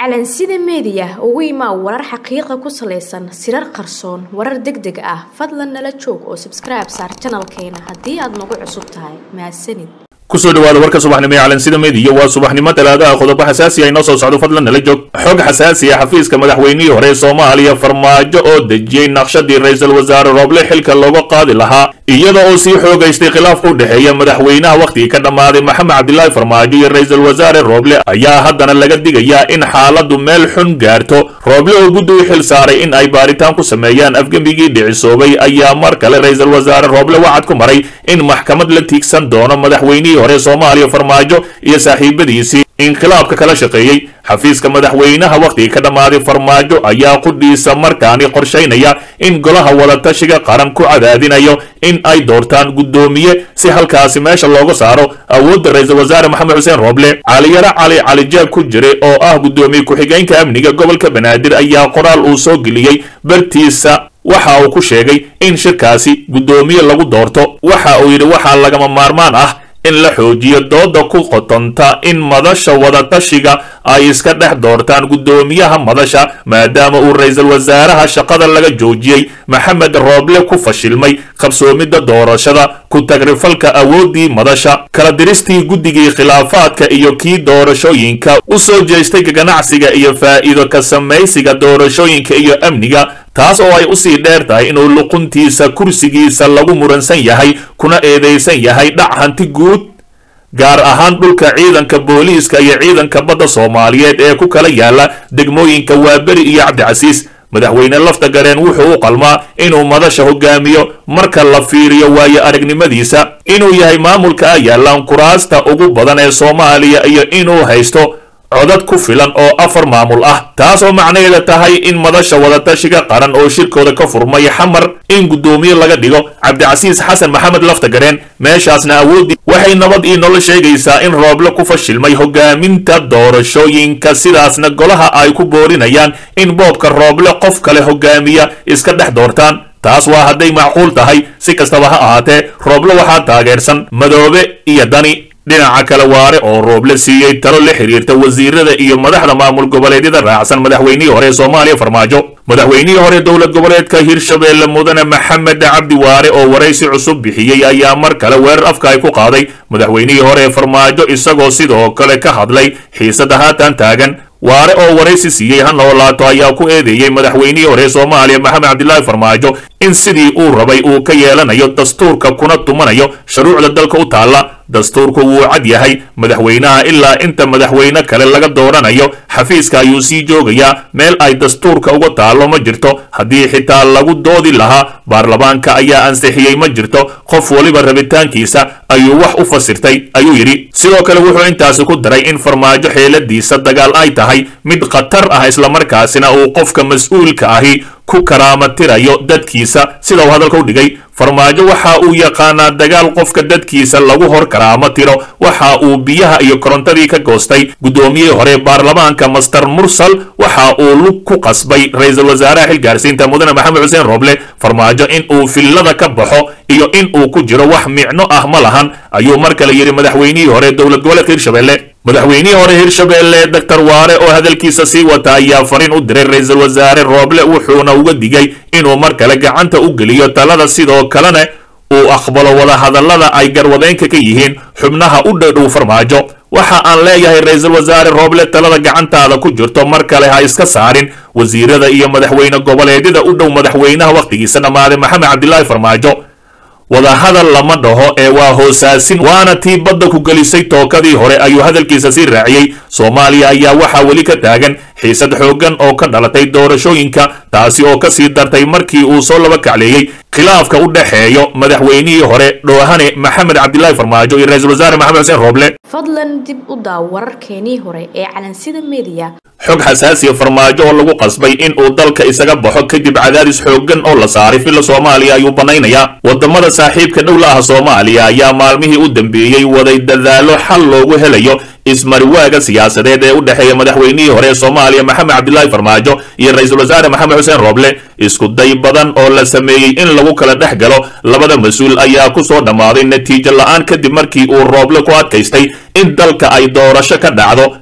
calansida meediya ugu imaa warar xaqiiqa ku salaysan sirar qarsoon warar deg deg ah fadlan nala joog oo sabskribe saar janalkeena haddii aad nagu cusub tahay mahadsanid kusoo dhawaada warka subaxnimo ee calansida meediya waa subaxnimo talaadaha qodobo xasaasi ah inoo soo socdo fadlan nala joog xog xasaasi ah xafiiska madaxweynihii hore ee soomaaliya farmaajo oo dejiyey naqshadii ra-iisul wasaare rooble xilka looga qaadi lahaa iyada oo sii xoogaystay khilaafka u dhexeeya madaxweynaha wakhtigii ka dhammaaday maxamed cabdilaahi farmaajo iyo ra-iisul wasaare rooble ayaa haddana laga digayaa in xaaladdu meel xun gaarto rooble oo guddi u xil saaray in ay baaritaan ku sameeyaan afgembigii dhicisoobay ayaa mar kale ra-iisul wasaare rooble wacad ku maray in maxkamad la tiigsan doono madaxweynihii hore soomaaliya farmaajo iyo saaxiibadiisii inqilaabka kala shaqeeyey xafiiska madaxweynaha wakhtigii ka dhammaaday farmaajo ayaa qudhiisa markaani qorshaynaya in golaha wadatashiga qaran ku cadaadinayo in ay doortaan guddoomiye si halkaasi meesha looga saaro awoodda ra-iisul wasaare maxamed xuseen rooble caliyaro cali calijaab ku jiray oo ah guddoomiye ku-xigeenka amniga gobolka banaadir ayaa qoraal uu soo geliyey bartiisa waxa uu ku sheegay in shirkaasi guddoomiye lagu doorto waxa uu yidhi waxaa lagama maarmaan ah in la xoojiyo dooda ku qotonta in madasha wadatashiga ay iska dhex doortaan guddoomiyaha madasha maadaama uu ra-iisul wasaaraha shaqada laga joojiyey maxamed rooble ku fashilmay qabsoomidda doorashada ku tagrifalka awooddii madasha kala diristii guddigii khilaafaadka iyo kii doorashooyinka u soo jeestay ganacsiga iyo faa'iido ka samaysiga doorashooyinka iyo amniga taas oo ay usii dheer tahay inuu luquntiisa kursigiisa lagu muransan yahay kuna eedaysan yahay dhac hanti guud gaar ahaan dhulka ciidanka booliiska iyo ciidanka badda soomaaliyeed ee ku kala yaala degmooyinka waaberi iyo cabdicasiis madaxweyne lafta gareen wuxuu u qalmaa inuu madasha hogaamiyo marka la fiiriyo waayo aragnimadiisa inuu yahay maamulka a yaalaan kuraasta ugu badan ee soomaaliya iyo inuu haysto codad ku filan oo afar maamul ah taas oo macnaheeda tahay in madasha wadatashiga qaran oo shirkooda ka furmay xamar in guddoomiye laga dhigo cabdicasiis xasan maxamed laftagareen meeshaasna awooddii waxay nabad ii nolo sheegaysaa in rooble ku fashilmay hogaaminta doorashooyinka sidaasna golaha ay ku boorinayaan in boobka rooble qof kale hogaamiya iska dhex doortaan taas waa hadday macquul tahay si kastaba ha ahaatee rooble waxaa taageersan madoobe iyo dani dhinaca kale waare oo rooble siiyey talo la xiriirta wasiirada iyo madaxda maamul goboleedyada raacsan madaxweynihii hore ee soomaaliya farmaajo madaxweynihii hore dowlad goboleedka hirshabeelle mudane maxamed cabdi waare oo waraysi cusub bixiyey ayaa mar kale weerar afka ay ku qaaday madaxweynihii hore ee farmaajo isagoo sidoo kale ka hadlay xiisada haatan taagan waare oo waraysi siiyey ha noolaato ayaa ku eedeeyey madaxweynihii hore soomaaliya maxamed cabdilaahi farmaajo in sidii uu rabay uu ka yeelanayo dastuurka kuna tumanayo shuruucda dalka u taalla dastuurku wuu cad yahay madaxweynaha ilaa inta madaxweyne kale laga dooranayo xafiiska ayuu sii joogayaa meel ay dastuurka uga taallo ma jirto haddii xitaa lagu doodi lahaa baarlamaanka ayaa ansixiyey ma jirto qof weliba rabitaankiisa ayuu wax u fasirtay ayuu yidhi sidoo kale wuxuu intaasi ku daray in farmaajo xeeladiisa dagaal ay tahay mid khatar ah islamarkaasina uu qofka mas-uulka ahi ku karaamatirayo dadkiisa sida uu hadalka u dhigay farmaajo waxa uu yaqaanaa dagaal qofka dadkiisa lagu hor karaamo tiro waxa uu biyaha iyo korontadii ka goostay guddoomiyihii hore baarlamaanka master mursal waxa uu lug ku qasbay ra-iisul wasaaraha xilgaarsiinta mudane maxamed xuseen rooble farmaajo in uu fillada ka baxo iyo in uu ku jiro wax micno ah ma lahan ayuu mar kale yidhi madaxweynihii hore dowlad goboleedka hirshabelle madaxweynihii hore hirshabeelle doctor waare oo hadalkiisa sii wata ayaa fariin u diray ra-iisul wasaare rooble wuxuuna uga digay inuu mar kale gacanta u geliyo talada sidoo kalena uu aqbalo wadahadallada ay garwadeynka ka yihiin xubnaha u dhadhow farmaajo waxa aan leeyahay ra-iisul wasaare rooble talada gacantaada ku jirto mar kale ha iska saarin wasiirada iyo madaxweyne goboleedyada u dhow madaxweynaha wakhtigiisa dhammaaday maxamed cabdilaahi farmaajo wadahadal lama dhaho ee waa hoosaasin waana tii badda ku gelisay tookadii hore ayuu hadalkiisa sii raaciyey soomaaliya ayaa waxaa weli ka taagan xiisad xooggan oo ka dhalatay doorashooyinka taasi oo ka sii dartay markii uu soo laba kacleeyey khilaafka u dhexeeyo madaxweynihii hore dhoohane maxamed cabdilaahi farmaajo iyo ra-iisul wasaare maxamed xuseen rooble fadlan dib u daaw wararkeenii hore ee calansida meediya xog xasaasiya farmaajo oo lagu qasbay in uu dalka isaga baxo kadib cadaadis xooggan oo la saaray filla soomaaliya ayuu banaynayaa wadamada saaxiibka dhowla ah soomaaliya ayaa maalmihii u dambeeyey waday dadaalo xal loogu helayo ismariwaaga siyaasadeed ee u dhexeeya madaxweynihii hore ee soomaaliya maxamed cabdilaahi farmaajo iyo ra-iisul wasaare maxamed xuseen rooble isku day badan oo la sameeyey in lagu kala dhex galo labada mas-uul ayaa ku soo dhammaaday natiijo la-aan kadib markii uu rooble ku adkaystay in dalka ay doorasho ka dhacdo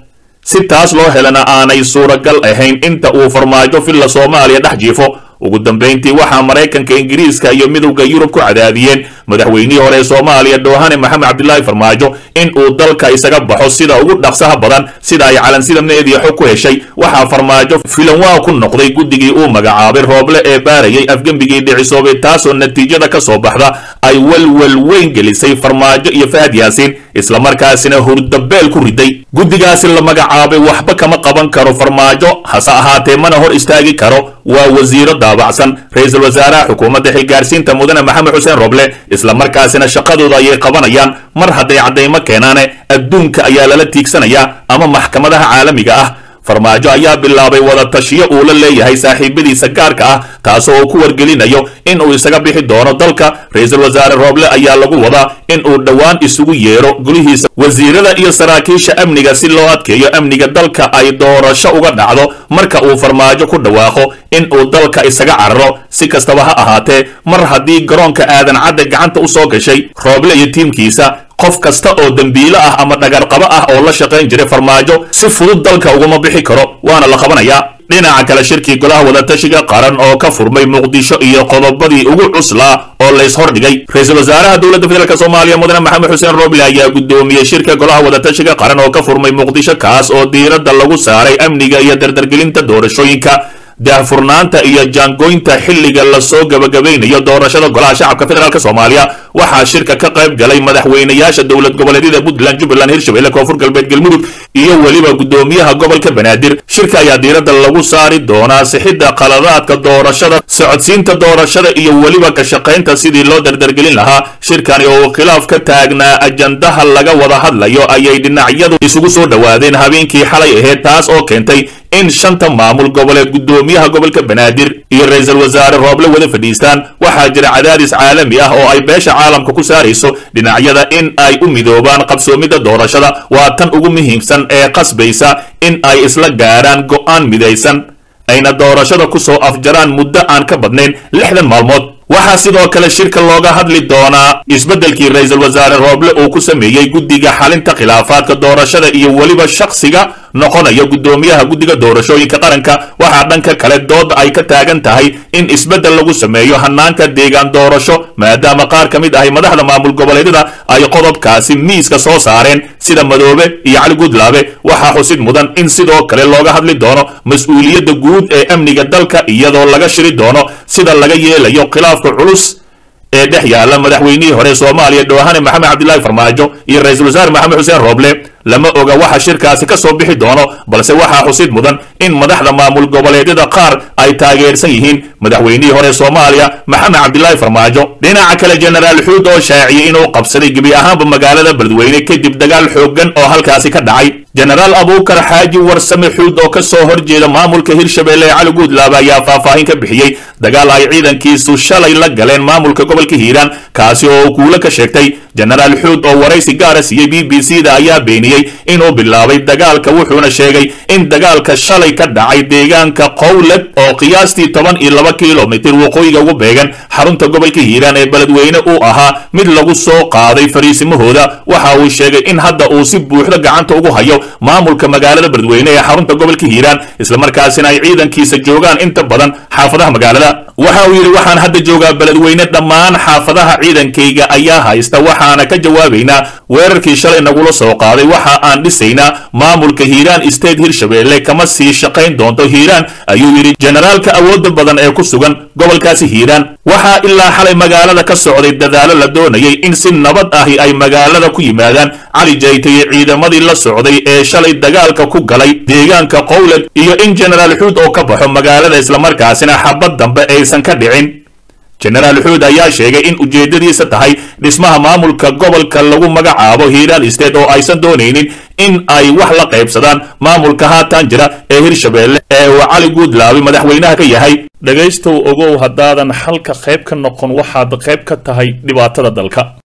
si taas loo helana aanay suuragal ahayn inta uu farmaajo villa soomaaliya dhex jiifo ugu dambayntii waxaa maraykanka ingiriiska iyo midowda yurub ku cadaadiyeen madaxweynihii hore ee soomaaliya dhoohane maxamed cabdilaahi farmaajo in uu dalka isaga baxo sida ugu dhaqsaha badan sida ay calansida meediya xog ku heshay waxaa farmaajo filanwaa ku noqday guddigii uu magacaabay rooble ee baarayay afgembigii dhicisoobay taasoo natiijada ka soo baxda ay walwal weyn gelisay farmaajo iyo fahad yaasiin islamarkaasina hurdabeel ku riday guddigaasi la magacaabay waxba kama qaban karo farmaajo hase ahaatee mana hor istaagi karo waa wasiiro daabacsan ra-iisul wasaaraha xukuumadda xilgaarsiinta mudane maxamed xuseen roble islamarkaasina shaqadooda ayay qabanayaan mar hadday caddaymo keenaane adduunka ayaa lala tiigsanayaa ama maxkamadaha caalamiga ah farmaajo ayaa bilaabay wada tashiyo uu la leeyahay saaxiibadiisa gaarka ah taasoo uu ku wargelinayo in uu isaga bixi doono dalka ra-iisul wasaare rooble ayaa lagu wadaa in uu dhowaan isugu yeero gulihiisa wasiirada iyo saraakiisha amniga si loo adkeeyo amniga dalka ay doorasho uga dhacdo marka uu farmaajo ku dhawaaqo in uu dalka isaga cararo si kastaba ha ahaatee mar haddii garoonka aadan cadde gacanta u soo gashay rooble iyo tiimkiisa qof kasta oo dembiilo ah ama dhagarqabo ah oo la shaqayn jiray farmaajo si fudud dalka uguma bixi karo waana la qabanayaa dhinaca kale shirkii golaha wadatashiga qaran oo ka furmay muqdisho iyo qodobadii ugu cuslaa oo lays hordhigay ra-iisul wasaaraha dowladda federaalk soomaaliya mudane maxamed xuseen roble ayaa guddoomiyey shirka golaha wadatashiga qaran oo ka furmay muqdisho kaas oo diiradda lagu saaray amniga iyo dardargelinta doorashooyinka daahfurnaanta iyo jaangoynta xilliga lasoo gabagabaynayo doorashada golaha shacabka federaalk soomaaliya waxaa shirka ka qayb galay madaxweynayaasha dowlad goboleedyada puntland jubbaland hirshabelle koonfur galbeed galmudug iyo weliba guddoomiyaha gobolka banaadir shirka ayaa diiradda lagu saari doonaa sixidda qaladaadka doorashada socodsiinta doorashada iyo weliba ka shaqaynta sidii loo dardargelin lahaa shirkani oo khilaaf ka taagnaa ajandaha laga wada hadlayo ayay dhinacyadu isugu soo dhowaadeen habeenkii xalay ahayd taas oo keentay in shanta maamul goboleed guddoomiyaha gobolka banaadir iyo ra-iisul wasaare rooble wada fadhiistaan waxaa jira cadaadis caalami ah oo ay beesha caalamka ku saarayso dhinacyada in ay u midoobaan qabsoomidda doorashada waa tan ugu muhiimsan ee qasbaysa in ay isla gaarhaan go'aan midaysan ayna doorashada ku soo afjaraan muddo aan ka badnayn lixdan maalmood waxaa sidoo kale shirka looga hadli doonaa isbeddelkii ra-iisul wasaare rooble uu ku sameeyey guddiga xalinta khilaafaadka doorashada iyo weliba shakhsiga noqonaya guddoomiyaha guddiga doorashooyinka qaranka waxaa dhanka kale dooda ay ka taagan tahay in isbeddel lagu sameeyo hanaanka deegaan doorasho maadaama qaar ka mid ahay madaxda maamul goboleedyada ay qodobkaasi miiska soo saareen sida madoobe iyo cali gudlaabe waxaa xusid mudan in sidoo kale looga hadli doono mas-uuliyadda guud ee amniga dalka iyadoo laga shiri doono sida laga yeelayo khilaafka culus ee dhex yaalla madaxweynihii hore soomaaliya dhoohane maxamed cabdilaahi farmaajo iyo ra-iisul wasaare maxamed xuseen rooble lama oga waxa shirkaasi ka soo bixi doono balse waxaa xusid mudan in madaxda maamul goboleedyada qaar ay taageersan yihiin madaxweynihii hore soomaaliya maxamed cabdilaahi farmaajo dhinaca kale jenaraal xuud oo shaaciyey inuu qabsaday gebi ahaanba magaalada beledweyne kadib dagaal xooggan oo halkaasi ka dhacay jenaraal abuukar xaaji warsame xuud oo ka soo horjeeda maamulka hirshabelle ee cali guudlaaba ayaa faahfaahin ka bixiyey dagaal ay ciidankiisu shalay la galeen maamulka gobolka hiiraan kaasi oo uu kuulo ka sheegtay jenaraal xuud oo waraysi gaara siiyey b b c da ayaa beeniyey inuu bilaabay dagaalka wuxuuna sheegay in dagaalka shalay ka dhacay deegaanka qowled oo qiyaastii toban iyo laba kilomitir waqooyiga ugu beegan xarunta gobolka hiiraan ee beledweyne uu ahaa mid lagu soo qaaday fariisimahooda waxa uu sheegay in hadda uu si buuxda gacanta ugu hayo maamulka magaalada beledweyne ee xarunta gobolka hiiraan islamarkaasina ay ciidankiisa joogaan inta badan xaafadaha magaalada waxa uu yidhi waxaan hadda joogaa beledweyne dhammaan xaafadaha ciidankayga ayaa haysta waxaana ka jawaabaynaa weerarkii shalay nagula soo qaaday waxa aan dhisaynaa maamulka hiiraan state hirshabelle kama sii shaqayn doonto hiiraan ayuu yidhi jenaraalka awoodda badan ee ku sugan gobolkaasi hiiraan waxaa ilaa xalay magaalada ka socday dadaalo la doonayay in si nabad ahi ay magaalada ku yimaadaan cali jayte iyo ciidamadii la socday ee shalay dagaalka ku galay deegaanka qowled iyo in jenaraal xuud oo ka baxo magaalada islamarkaasina xabad dambe aysan ka dhicin jenaraal xuud ayaa sheegay in ujeeddadiisa tahay dhismaha maamulka gobolka lagu magacaabo hiiraan state oo aysan doonaynin in ay wax la qaybsadaan maamulka haatan jira ee hirshabelle ee uu cali guudlaabi madaxweynaha ka yahay dhegaystow ogow haddaadan xalka qayb ka noqon waxaad qayb ka tahay dhibaatada dalka